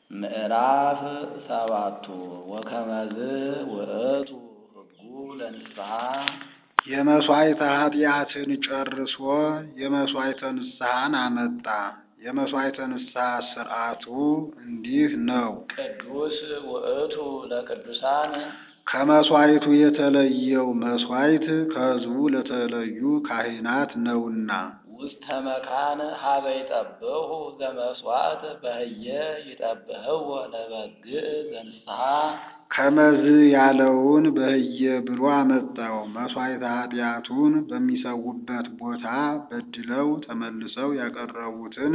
ምዕራፍ ሰባቱ ወከመዝ ውእቱ ሕጉ ለንስሐ የመሥዋዕተ ኃጢአትን ጨርሶ የመሥዋዕተ ንስሐን አመጣ። የመሥዋዕተ ንስሐ ሥርዓቱ እንዲህ ነው። ቅዱስ ውእቱ ለቅዱሳን ከመሥዋዕቱ የተለየው መሥዋዕት ከሕዝቡ ለተለዩ ካህናት ነውና ውስተ መካን ሀበ ይጠብሑ ዘመስዋዕት በህየ ይጠብሕዎ ለበግዕ ዘንስሐ ከመዝ ያለውን በህየ ብሎ አመጣው። መሥዋዕተ ኃጢአቱን በሚሰዉበት ቦታ በድለው ተመልሰው ያቀረቡትን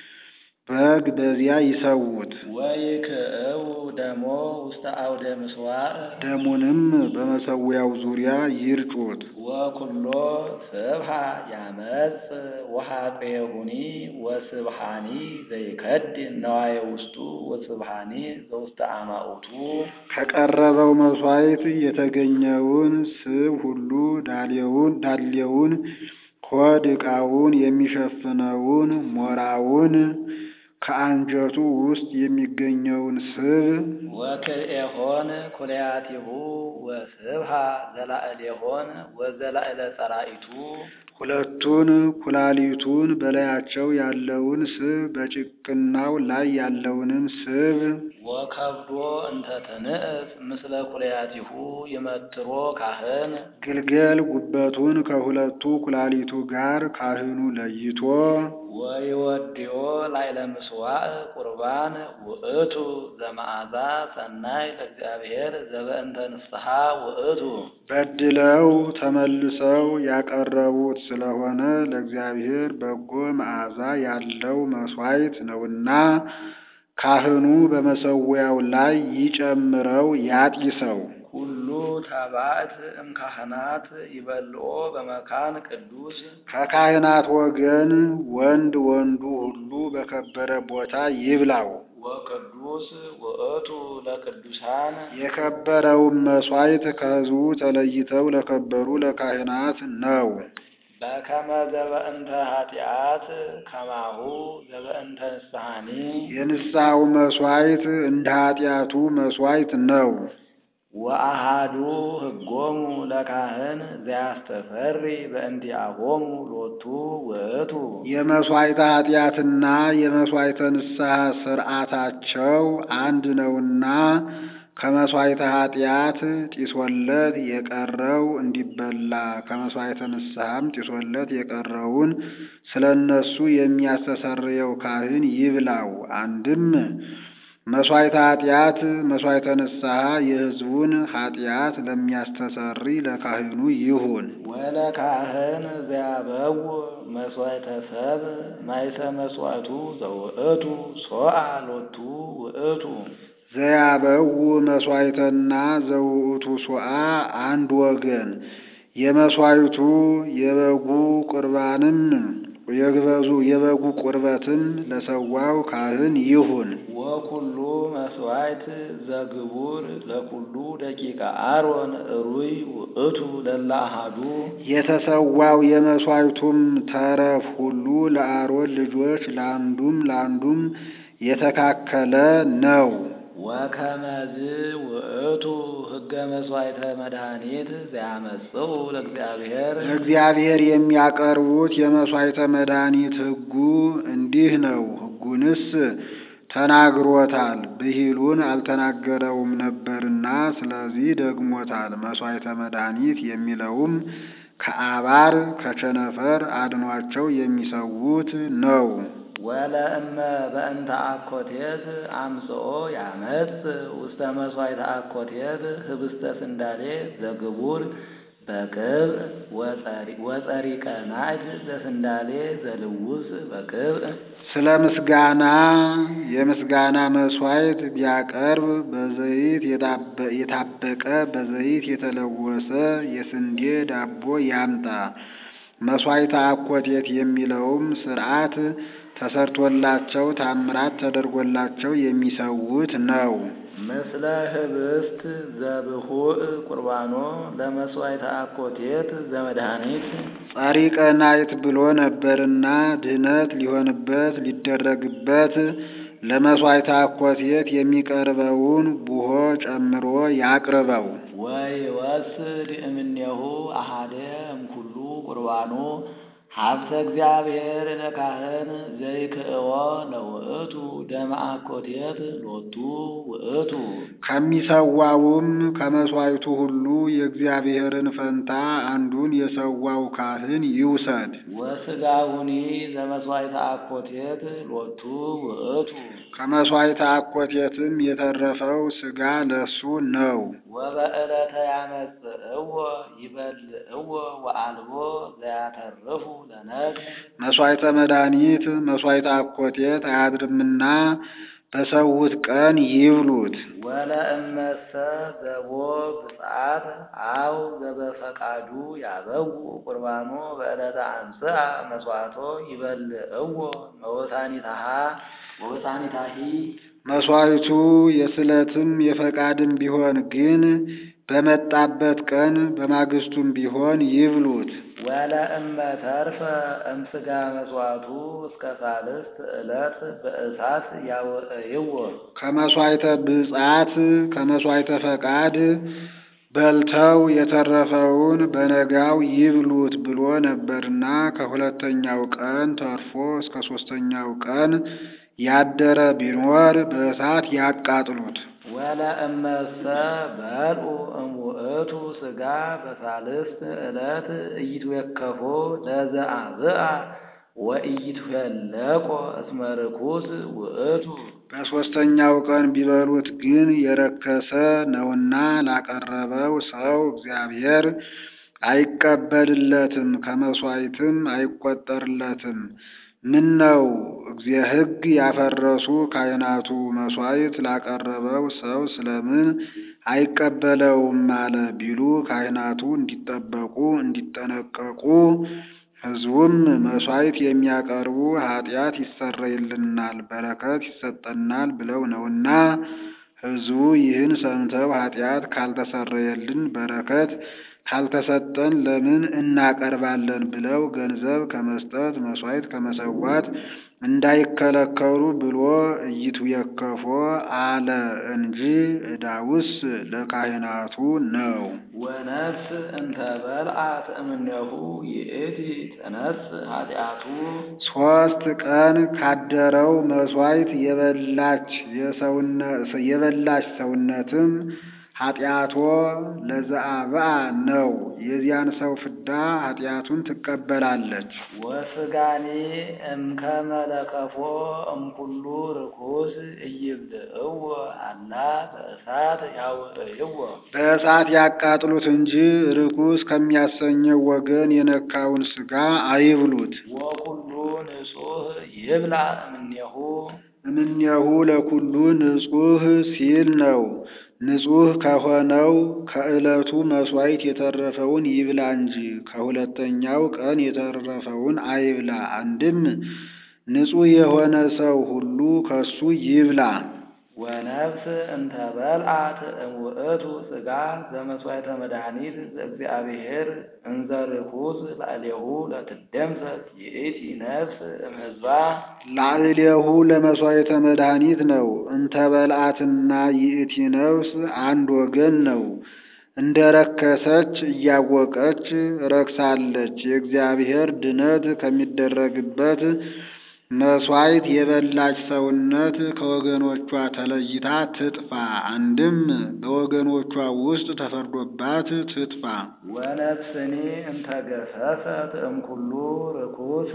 በግ በዚያ ይሰዉት። ወይክዕቡ ደሞ ውስተ አውደ ምስዋዕ ደሙንም በመሠዊያው ዙሪያ ይርጩት። ወኩሎ ስብሃ ያመጽ ወኃጥኡኒ ወስብሃኒ ዘይከድን ነዋየ ውስጡ ወስብሃኒ ዘውስተ አማኡቱ ከቀረበው መሥዋዕት የተገኘውን ስብ ሁሉ ዳሌውን ዳሌውን ሆድ ዕቃውን የሚሸፍነውን ሞራውን ከአንጀቱ ውስጥ የሚገኘውን ስብ ወክልኤሆን ኩልያቲሁ ወስብሃ ዘላዕሌሆን ወዘላዕለ ጸራኢቱ ሁለቱን ኩላሊቱን በላያቸው ያለውን ስብ በጭቅናው ላይ ያለውንም ስብ ወከብዶ እንተ ትንእስ ምስለ ኩልያቲሁ ይመትሮ ካህን ግልገል ጉበቱን ከሁለቱ ኩላሊቱ ጋር ካህኑ ለይቶ ወይወድዮ ላዕለ ምስዋዕ ቁርባን ውእቱ ዘመዓዛ ሰናይ ለእግዚአብሔር ዘበእንተ ንስሐ ውእቱ በድለው ተመልሰው ያቀረቡት ስለሆነ ለእግዚአብሔር በጎ መዓዛ ያለው መሥዋዕት ነውና ካህኑ በመሠዊያው ላይ ይጨምረው ያጢሰው። ሁሉ ተባዕት እምካህናት ይበልኦ በመካን ቅዱስ ከካህናት ወገን ወንድ ወንዱ ሁሉ በከበረ ቦታ ይብላው። ወቅዱስ ውእቱ ለቅዱሳን የከበረውን መሥዋዕት ከሕዝቡ ተለይተው ለከበሩ ለካህናት ነው። በከመ ዘበእንተ ኃጢአት ከማሁ ዘበእንተ ንስሐኒ የንስሐው መሥዋዕት እንደ ኃጢአቱ መሥዋዕት ነው። ወአሃዱ ሕጎሙ ለካህን ዘያስተሰሪ በእንቲአሆሙ ሎቱ ውእቱ የመሥዋዕተ ኃጢአትና የመሥዋዕተ ንስሐ ሥርዓታቸው አንድ ነውና ከመሥዋዕተ ኃጢአት ጢሶለት የቀረው እንዲበላ ከመሥዋዕተ ንስሐም ጢሶለት የቀረውን ስለ እነሱ የሚያስተሰርየው ካህን ይብላው። አንድም መሥዋዕተ ኃጢአት መሥዋዕተ ንስሐ የሕዝቡን ኃጢአት ለሚያስተሰሪ ለካህኑ ይሁን። ወለካህን ዘያበው መሥዋዕተ ሰብ ማይሰ መሥዋዕቱ ዘውእቱ ሶአ ሎቱ ውእቱ ዘያበው መሥዋዕተና ዘውእቱ ሶአ አንድ ወገን የመሥዋዕቱ የበጉ ቁርባንም የግበዙ የበጉ ቁርበትም ለሰዋው ካህን ይሁን። ወኩሉ መሥዋዕት ዘግቡር ለኩሉ ደቂቀ አሮን ሩይ ውእቱ ለለ አሐዱ የተሰዋው የመሥዋዕቱም ተረፍ ሁሉ ለአሮን ልጆች ለአንዱም ለአንዱም የተካከለ ነው። ወከመዝ ውእቱ ሕገ መሥዋዕተ መድኃኒት ዘያመጽኡ ለእግዚአብሔር ለእግዚአብሔር የሚያቀርቡት የመሥዋዕተ መድኃኒት ሕጉ እንዲህ ነው። ሕጉንስ ተናግሮታል፣ ብሂሉን አልተናገረውም ነበርና ስለዚህ ደግሞታል። መሥዋዕተ መድኃኒት የሚለውም ከአባር ከቸነፈር አድኗቸው የሚሰዉት ነው። ወለእመ በእንተ አኮቴት አምጽኦ ያመጽ ውስተ መሥዋዕተ አኮቴት ህብስተ ስንዳሌ ዘግቡር በቅብዕ ወጸሪቀ ናዕድ ዘስንዳሌ ዘልውስ በቅብዕ ስለ ምስጋና የምስጋና መሥዋዕት ቢያቀርብ በዘይት የታበቀ በዘይት የተለወሰ የስንዴ ዳቦ ያምጣ። መሥዋዕተ አኮቴት የሚለውም ሥርዓት ተሰርቶላቸው ታምራት ተደርጎላቸው የሚሰዉት ነው። ምስለ ህብስት ዘብሁእ ቁርባኖ ለመሥዋዕተ አኮቴት ዘመድኃኒት ጸሪቀ ናይት ብሎ ነበርና ድህነት ሊሆንበት ሊደረግበት ለመሥዋዕተ አኮቴት የሚቀርበውን ቡሆ ጨምሮ ያቅርበው። ወይወስድ እምኔሁ አሐደ እምኩሉ ቁርባኑ ሀብተ እግዚአብሔር ለካህን ዘይክእዎ ለውእቱ ደመ አኮቴት ሎቱ ውእቱ ከሚሰዋውም ከመሥዋዕቱ ሁሉ የእግዚአብሔርን ፈንታ አንዱን የሰዋው ካህን ይውሰድ። ወስጋሁኒ ዘመሥዋዕተ አኮቴት ሎቱ ውእቱ ከመሥዋዕተ አኮቴትም የተረፈው ሥጋ ለሱ ነው። ወበዕለተ ያመጽእዎ ይበልዕዎ ወአልቦ ዘያተርፉ ለነፍስ መሥዋዕተ መድኃኒት መሥዋዕተ አኮቴት አያድርምና በሰውት ቀን ይብሉት። ወለእመሰ ዘቦ ብፅዓት አው ዘበፈቃዱ ያበው ቁርባኖ በዕለተ አንስአ መሥዋዕቶ ይበልዕዎ መወሳኒታሃ ወወሳኒታሂ መሥዋዕቱ የስዕለትም የፈቃድም ቢሆን ግን በመጣበት ቀን በማግስቱም ቢሆን ይብሉት። ወለእመ ተርፈ እምስጋ መሥዋዕቱ እስከ ሳልስት ዕለት በእሳት ያውዕይዎ ከመሥዋዕተ ብፅዓት ከመሥዋዕተ ፈቃድ በልተው የተረፈውን በነጋው ይብሉት ብሎ ነበርና ከሁለተኛው ቀን ተርፎ እስከ ሦስተኛው ቀን ያደረ ቢኖር በእሳት ያቃጥሉት። ወለእመሰ በልዑ እምውእቱ ሥጋ በሳልስት ዕለት ኢይትዌከፎ ለዘአብአ ወኢይትዌለቆ እስመ ርኩስ ውእቱ በሦስተኛው ቀን ቢበሉት ግን የረከሰ ነውና ላቀረበው ሰው እግዚአብሔር አይቀበልለትም፣ ከመሥዋዕትም አይቈጠርለትም። ምን ነው እግዚአ ሕግ ያፈረሱ ካህናቱ መሥዋዕት ላቀረበው ሰው ስለምን አይቀበለውም አለ ቢሉ ካህናቱ እንዲጠበቁ እንዲጠነቀቁ ሕዝቡም መሥዋዕት የሚያቀርቡ ኃጢአት ይሰረይልናል፣ በረከት ይሰጠናል ብለው ነውና ሕዝቡ ይህን ሰምተው ኃጢአት ካልተሰረየልን በረከት ካልተሰጠን ለምን እናቀርባለን ብለው ገንዘብ ከመስጠት መሥዋዕት ከመሰዋት እንዳይከለከሉ ብሎ ኢይትዌከፎ አለ እንጂ ዕዳውስ ለካህናቱ ነው። ወነፍስ እንተ በልዓት እምኔሁ ይእቲ ትነስ ኃጢአቱ ሦስት ቀን ካደረው መሥዋዕት የበላች የበላች ሰውነትም ኃጢአቶ ለዘአብአ ነው። የዚያን ሰው ፍዳ ኃጢአቱን ትቀበላለች። ወስጋኒ እምከመ ለከፎ እምኩሉ ርኩስ ኢይብልዕዎ አላ በእሳት ያውዕይዎ በእሳት ያቃጥሉት እንጂ ርኩስ ከሚያሰኘው ወገን የነካውን ሥጋ አይብሉት። ወኩሉ ንጹሕ ይብላ እምኔሁ እምኔሁ ለኩሉ ንጹሕ ሲል ነው። ንጹሕ ከሆነው ከዕለቱ መሥዋዕት የተረፈውን ይብላ እንጂ ከሁለተኛው ቀን የተረፈውን አይብላ። አንድም ንጹሕ የሆነ ሰው ሁሉ ከሱ ይብላ። ወነፍስ እንተ በልዓት እምውእቱ ሥጋ ዘመሥዋዕተ መድኃኒት ዘእግዚአብሔር እንዘ ርኩስ ላዕሌሁ ለትደምሰስ ይእቲ ነፍስ እምሕዝባ ላዕሌሁ ለመሥዋዕተ መድኃኒት ነው። እንተ በልዓትና ይእቲ ነፍስ አንድ ወገን ነው። እንደ ረከሰች እያወቀች ረክሳለች። የእግዚአብሔር ድነት ከሚደረግበት መሥዋዕት የበላች ሰውነት ከወገኖቿ ተለይታ ትጥፋ። አንድም በወገኖቿ ውስጥ ተፈርዶባት ትጥፋ። ወነፍስኒ እንተ ገሰሰት እምኩሉ ርኩስ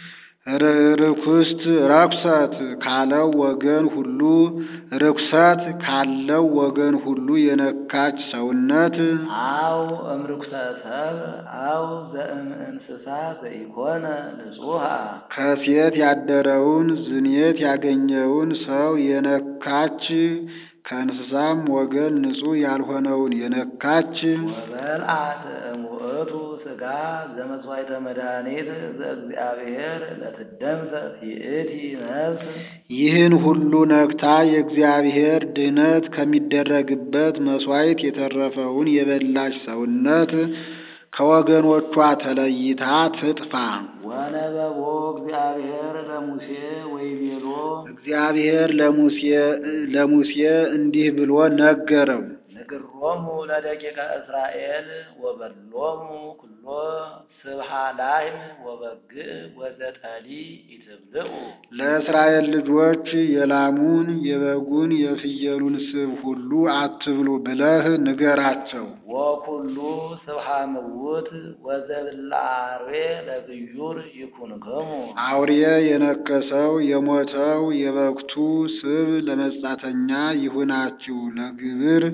ርኩስት ረኩሰት ካለው ወገን ሁሉ ርኩሰት ካለው ወገን ሁሉ የነካች ሰውነት አው እምርኩሰ ሰብ አው ዘእም እንስሳ ዘኢኮነ ንጹሐ ከሴት ያደረውን ዝኔት ያገኘውን ሰው የነካች ከእንስሳም ወገን ንጹሕ ያልሆነውን የነካች ወበልዓት እምውእቱ ሥጋ ዘመሥዋዕተ መድኃኒት ዘእግዚአብሔር ለትደምሰስ ይእቲ ነፍስ ይህን ሁሉ ነክታ የእግዚአብሔር ድኅነት ከሚደረግበት መሥዋዕት የተረፈውን የበላች ሰውነት ከወገኖቿ ተለይታ ትጥፋ። ወነበቦ እግዚአብሔር ለሙሴ ወይቤሎ እግዚአብሔር ለሙሴ ለሙሴ እንዲህ ብሎ ነገረው። ንግሮሙ ለደቂቀ እስራኤል ወበሎሙ ኩሎ ስብሃ ላህም ወበግዕ ወዘጠሊ ኢትብልዑ ለእስራኤል ልጆች የላሙን የበጉን የፍየሉን ስብ ሁሉ አትብሉ ብለህ ንገራቸው። ወኩሉ ስብሃ ምውት ወዘብላ አርዌ ለግዩር ይኩንክሙ አውሬ የነከሰው የሞተው የበግቱ ስብ ለመጻተኛ ይሁናችሁ፣ ለግብር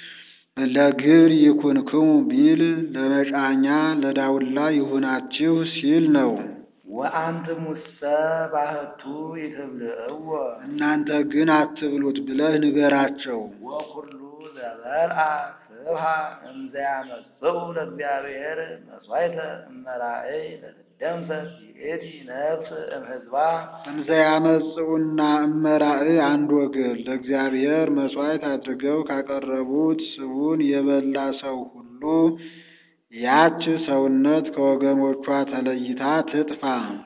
ለግብር ይኩንክሙ ቢል ለመጫኛ ለዳውላ ይሁናችሁ ሲል ነው። ወአንትሙሰ ባህቱ ይትብልዕዎ እናንተ ግን አትብሉት ብለህ ንገራቸው። ወኩሉ ዘበልዓ ስብሃ እንዘያመጽኡ ለእግዚአብሔር መሥዋዕተ እመራእይ ለትደምሰስ ይእቲ ነፍስ እምሕዝባ እንዘ ያመጽኡና እመራእ አንድ ወገን ለእግዚአብሔር መሥዋዕት አድርገው ካቀረቡት ስቡን የበላ ሰው ሁሉ ያች ሰውነት ከወገኖቿ ተለይታ ትጥፋ።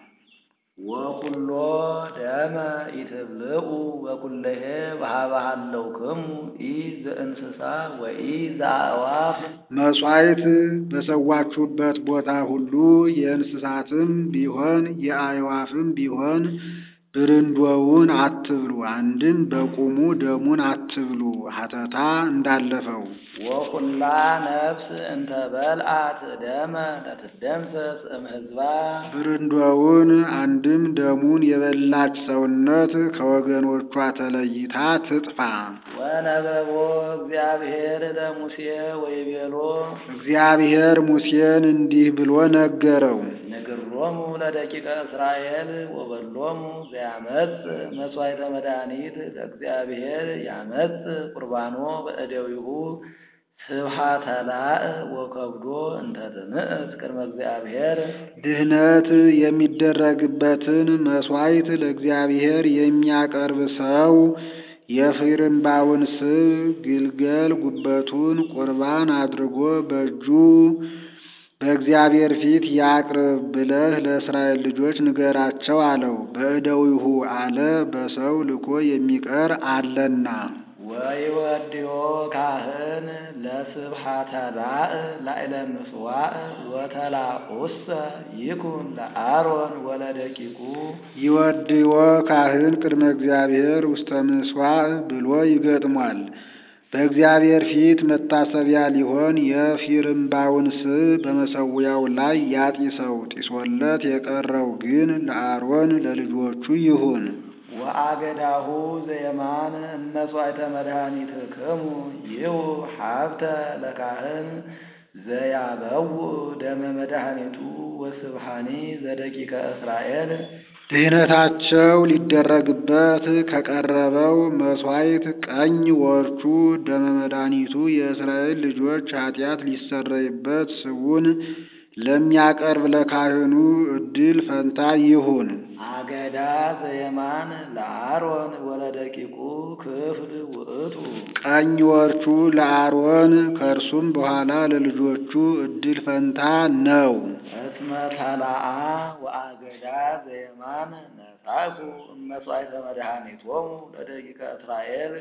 ወኩሎ ደመ ኢትብልዑ በኩለሄ በሀበሃለውክሙ ኢ ዘእንስሳ ወኢ ዘአእዋፍ መሥዋዕት በሰዋችሁበት ቦታ ሁሉ የእንስሳትም ቢሆን የአዕዋፍም ቢሆን ብርንዶውን አትብሉ። አንድም በቁሙ ደሙን አትብሉ፣ ሀተታ እንዳለፈው። ወኩላ ነፍስ እንተ በልዓት ደመ ለትደምሰስ እምሕዝባ ብርንዶውን አንድም ደሙን የበላች ሰውነት ከወገኖቿ ተለይታ ትጥፋ። ወነበቦ እግዚአብሔር ለሙሴ ወይቤሎ እግዚአብሔር ሙሴን እንዲህ ብሎ ነገረው። ንግሮሙ ለደቂቀ እስራኤል ወበሎሙ ዘያመጽ መሥዋዕተ መድኃኒት ለእግዚአብሔር ያመጽ ቁርባኖ በእደዊሁ ስብሃተ ላእ ወከብዶ እንተ ትምዕት ቅድመ እግዚአብሔር ድህነት የሚደረግበትን መሥዋዕት ለእግዚአብሔር የሚያቀርብ ሰው የፍርምባውን ስብ ግልገል ጉበቱን ቁርባን አድርጎ በእጁ በእግዚአብሔር ፊት ያቅርብ ብለህ ለእስራኤል ልጆች ንገራቸው አለው። በእደዊሁ አለ በሰው ልኮ የሚቀር አለና። ወይወድዮ ካህን ለስብሃተ ላእ ላዕለ ምጽዋዕ ወተላኡሰ ይኩን ለአሮን ወለደቂቁ ይወድዮ ካህን ቅድመ እግዚአብሔር ውስተ ምሥዋዕ ብሎ ይገጥሟል። በእግዚአብሔር ፊት መታሰቢያ ሊሆን የፊርምባውን ስብ በመሰዊያው ላይ ያጢሰው። ጢሶለት የቀረው ግን ለአሮን ለልጆቹ ይሁን። ወአገዳሁ ዘየማን እመሥዋዕተ መድኃኒትክሙ ይሁ ሀብተ ለካህን ዘያበው ደመ መድኃኒቱ ወስብሃኒ ዘደቂቀ እስራኤል ድህነታቸው ሊደረግበት ከቀረበው መሥዋዕት ቀኝ ወርቹ ደመ መድኃኒቱ የእስራኤል ልጆች ኃጢአት ሊሰረይበት ስቡን ለሚያቀርብ ለካህኑ ዕድል ፈንታ ይሁን። አገዳ ዘየማን ለአሮን ወለደቂቁ ክፍል ውእቱ ቀኝ ወርቹ ለአሮን ከእርሱም በኋላ ለልጆቹ ዕድል ፈንታ ነው። እስመ ተላአ ወአገዳ ዘየማን ነሳኩ እመሥዋዕተ መድኃኒቶሙ ለደቂቀ እስራኤል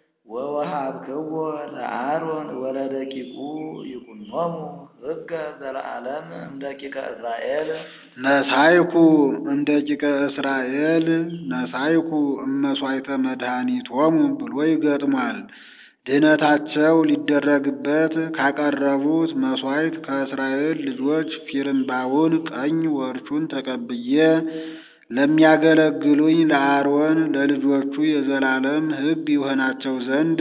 ወወሃብክዎ ለአሮን ወለደቂቁ ይኩኖሙ ሕገ ዘለዓለም እምደቂቀ እስራኤል ነሳይኩ እምደቂቀ እስራኤል ነሳይኩ እመሥዋዕተ መድኃኒቶሙ ብሎ ይገጥሟል። ድህነታቸው ሊደረግበት ካቀረቡት መሥዋዕት ከእስራኤል ልጆች ፊርምባውን ቀኝ ወርቹን ተቀብዬ ለሚያገለግሉኝ ለአሮን ለልጆቹ የዘላለም ሕግ ይሆናቸው ዘንድ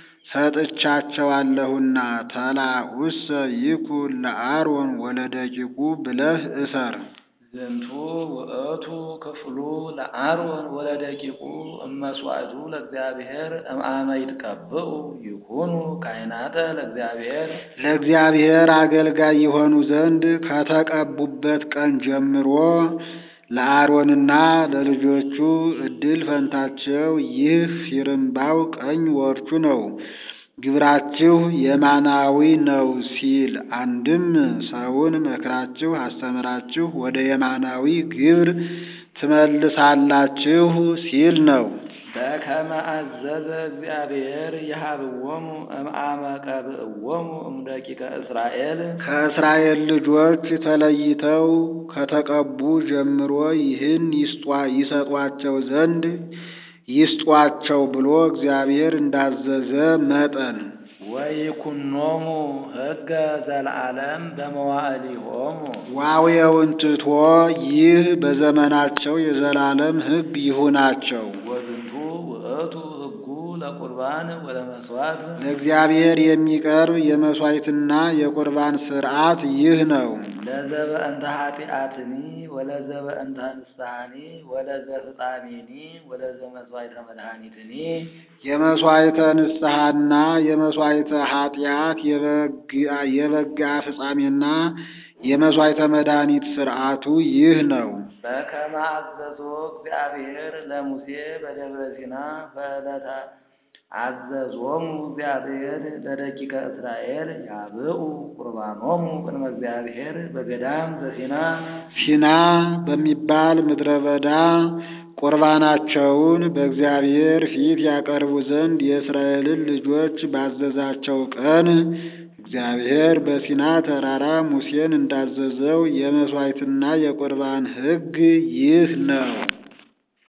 ሰጥቻቸዋለሁና ተላኡሰ ይኩን ለአሮን ወለደቂቁ ብለህ እሰር። ዝንቱ ውእቱ ክፍሉ ለአሮን ወለደቂቁ እመሥዋዕቱ ለእግዚአብሔር እምአመ ይትቀብኡ ይኩኑ ካህናተ ለእግዚአብሔር ለእግዚአብሔር አገልጋይ የሆኑ ዘንድ ከተቀቡበት ቀን ጀምሮ ለአሮንና ለልጆቹ ዕድል ፈንታቸው ይህ ፊርምባው ቀኝ ወርቹ ነው። ግብራችሁ የማናዊ ነው ሲል አንድም ሰውን መክራችሁ አስተምራችሁ ወደ የማናዊ ግብር ትመልሳላችሁ ሲል ነው። በከመ አዘዘ እግዚአብሔር የሀብዎሙ እምአመ ቀብእዎሙ እምደቂቀ እስራኤል ከእስራኤል ልጆች ተለይተው ከተቀቡ ጀምሮ ይህን ይሰጧቸው ዘንድ ይስጧቸው ብሎ እግዚአብሔር እንዳዘዘ መጠን ወይኩኖሙ ሕገ ዘለዓለም በመዋዕሊሆሙ ዋዌውን ትቶ ይህ በዘመናቸው የዘላለም ሕግ ይሁናቸው። ወዝንቱ ውእቱ ሕጉ ለቁርባን ወለመስዋዕት ለእግዚአብሔር የሚቀርብ የመሥዋዕትና የቁርባን ሥርዓት ይህ ነው። ለዘበእንተ ኃጢአትኒ ወለዘበእንተ ንስሐኒ ወለዘፍጻሜኒ ወለዘ መስዋዕተ መድኃኒትኒ የመሥዋዕተ ንስሐና የመሥዋዕተ ኃጢአት የበጋ ፍጻሜና የመሥዋዕተ መድኃኒት ሥርዓቱ ይህ ነው። በከመ አዘዞ እግዚአብሔር ለሙሴ በደብረ ሲና በዕለተ አዘዞሙ እግዚአብሔር ለደቂቀ እስራኤል ያብኡ ቁርባኖሙ ቅድመ እግዚአብሔር በገዳም ዘሲና ሲና በሚባል ምድረ በዳ ቁርባናቸውን በእግዚአብሔር ፊት ያቀርቡ ዘንድ የእስራኤልን ልጆች ባዘዛቸው ቀን እግዚአብሔር በሲና ተራራ ሙሴን እንዳዘዘው የመሥዋዕትና የቁርባን ሕግ ይህ ነው።